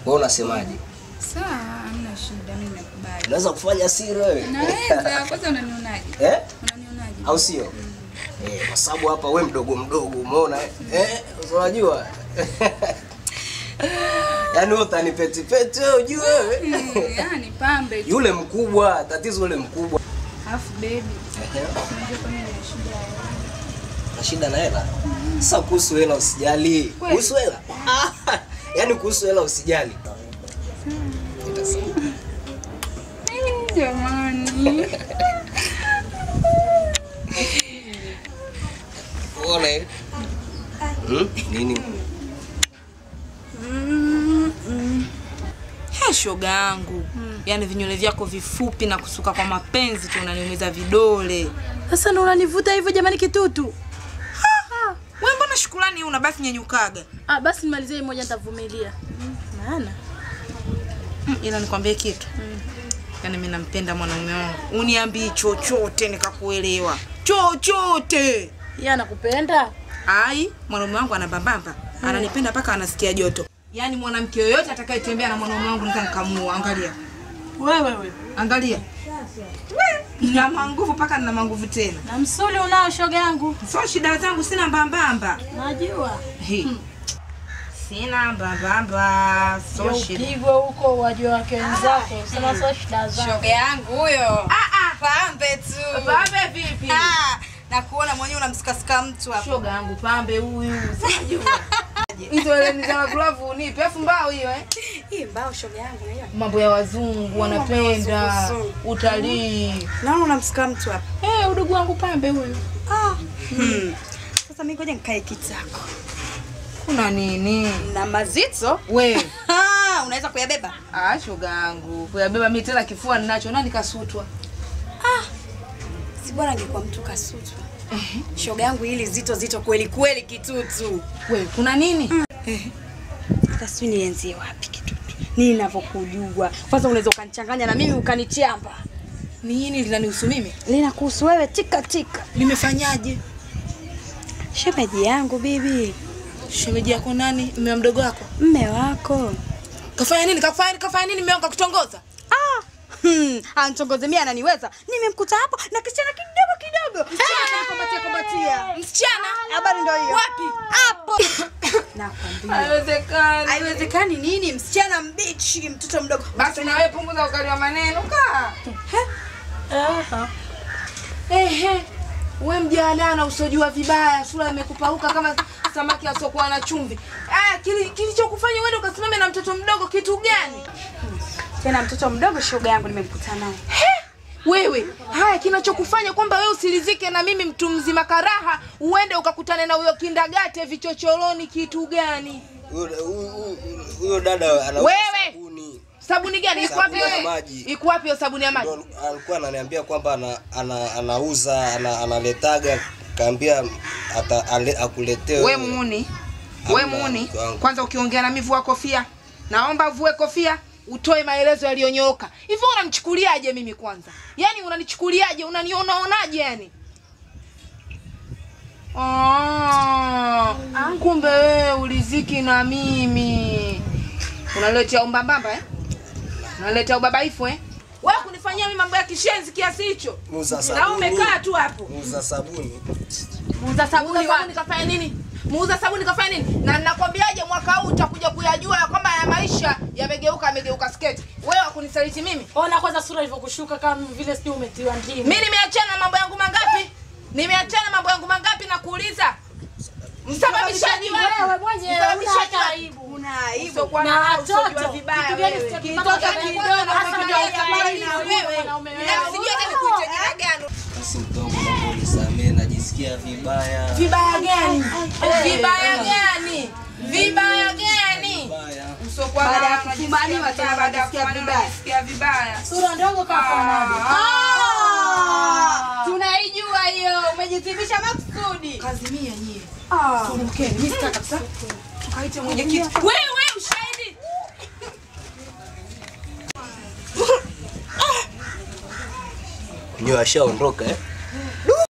Wewe unasemaje? Sawa, hamna shida, mimi nakubali. Unaweza kufanya siri wewe? Naweza, kwanza unanionaje? Eh? Unanionaje? Au sio? Eh, kwa sababu hapa we mdogo mdogo umeona eh? Eh, unajua? Yaani wewe utanipeti peti wewe ujue wewe. Mm, Yaani pambe tu. Yule mkubwa, tatizo yule mkubwa. Alafu baby, Ehe. unajua kwa nini nina shida ya hela? Na shida na hela? Sasa kuhusu hela usijali. Kweli? Kuhusu hela? Ah, Yaani kuhusu hela usijali. Nitasema. Eh, Jamani. Unaona eh? Hmm? Nini? He, shoga yangu yaani vinywele vyako vifupi na kusuka kwa mapenzi tu unaniumiza vidole. Sasa ndo unanivuta hivyo jamani kitutu. We mbona shukrani una basi nyenyukaga? Ah, basi nimalizie hii moja nitavumilia. Maana Mm, ila nikwambie kitu yaani mi nampenda mwanaume wangu, uniambii chochote nikakuelewa chochote. yeye anakupenda. Ai, mwanaume wangu anabambamba, ananipenda mpaka anasikia joto. Yaani mwanamke yoyote atakayetembea na mwanaume wangu nika nikamua. Angalia, Wewe wewe. angalia, We, nina manguvu mpaka nina manguvu tena. Na msuli unao shoga yangu. So shida zangu sina mbambamba. Najua. He. Sina mbambamba, so shida. Upigwe huko wajua wake wenzako. Sema sio shida zako. Shoga yangu huyo. Ah ah, Pambe tu. pambe vipi? Ah, na kuona mwenyewe unamsikasika mtu hapo. Shoga yangu pambe huyu. Sijajua. Hizo eleni za glavu unipe, afu mbao hiyo eh. Hii mbao shoga yangu na hiyo. Mambo ya wazungu wanapenda wazungu. utalii. Naona unamsika mtu hapo. Eh, udugu wangu pambe huyu. Ah. Hmm. Sasa mimi ngoja nikae kitako. Kuna nini? Na mazito? We, Ah, unaweza kuyabeba? ah, shoga yangu. Kuyabeba mimi tena kifua ninacho nani kasutwa? Si bora angekuwa mtu kasutwa. Shoga yangu hili zito zito kweli kweli kitutu. We, kuna nini? Hata sijui nianzie wapi kitutu. Nini ninavyokujua. Kwanza unaweza ukanichanganya na mimi ukanichamba. Nini linanihusu mimi? Linakuhusu wewe tika tika. Limefanyaje? Shemeji yangu bibi. Shemeji yako nani? Mme wa mdogo wako? Mme wako. Kafanya nini? Kafanya nini? Kafanya nini? Mme wangu kutongoza? Ah, hmm, antongoze mimi ananiweza. Nimemkuta hapo na kisichana kidogo kidogo. Msichana kombatia kombatia. Msichana? Habari ndio hiyo. Wapi? Hapo. Nakwambia. Haiwezekani. Haiwezekani nini? Msichana mbichi, mtoto mdogo. Basi na wewe punguza ukali wa maneno kaa. Aha. Ehe. We mjadala usojua vibaya, sura imekupauka kama samaki asiokuwa na chumvi. Ah, kili- kilichokufanya uende ukasimame na mtoto mdogo kitu gani? Tena mtoto mdogo shoga yangu nimemkuta naye. Wewe, haya kinachokufanya kwamba wewe usilizike na mimi mtu mzima karaha, uende ukakutane na huyo kindagate vichochoroni kitu gani? Huyo- huyo- Huyo dada anauza Wewe! sabuni. Sabuni gani? Iko wapi Sabuni ya wewe? maji. Iko wapi hiyo sabuni ya maji? Ndo alikuwa ananiambia kwamba ana, ana, anauza ana, analetaga kaambia ata, ale, akuletee We wewe. muuni, we Hamna, muuni. mke wangu. Kwanza ukiongea na mimi vua kofia, naomba vue kofia utoe maelezo yaliyonyooka. Hivyo unanichukuliaje mimi kwanza? Yaani unanichukuliaje? Unanionaonaje yani? Ah, kumbe wewe uliziki na mimi. Unaletea umbambamba eh? Unaletea ubabaifu eh? Wewe kunifanyia mimi mambo ya kishenzi kiasi hicho. Muuza Na sabuni. umekaa tu hapo. Muuza sabuni. Muuza sabuni sabuni kafanya nini? Muuza sabuni kafanya nini? Na ninakwambiaje mwaka huu utakuja kuyajua ya kwamba ya maisha yamegeuka yamegeuka sketi. Wewe wakunisaliti mimi? Ona kwanza sura ilivyokushuka kama vile sijui umetiwa ndimu. Mimi nimeachana na mambo yangu mangapi? Nimeachana na mambo yangu mangapi na kuuliza? Msababishaji wewe wapi? mwenyewe Msababishaji una wapi? aibu. Una aibu. Usiokuwa Na na watoto, usojua vibaya kitu gani wewe. sitaki Kitoto mpaka kidogo kidogo, na hasa kuja ya ukamaliza mwanaume wewe. wanaume Na wao. sijui hata nikuite jina gani. Basi mtongo naomba unisamehe najisikia vibaya. Vibaya gani? Vibaya gani? Vibaya gani? Vibaya. Usiokuwa Baada ya na- kufumaniwa unajisikia tena baada ya unajisikia kufumaniwa vibaya. unajisikia vibaya. Sura ndogo kafanana. Ah! Tunaijua hiyo. Umejithibitisha makusudi. Kazimia nyie. Ah. Mkeni, mimi sitaki kabisa. Tukaite mwenyekiti. Wewe ushahidi. Wenyewe ashaondoka eh?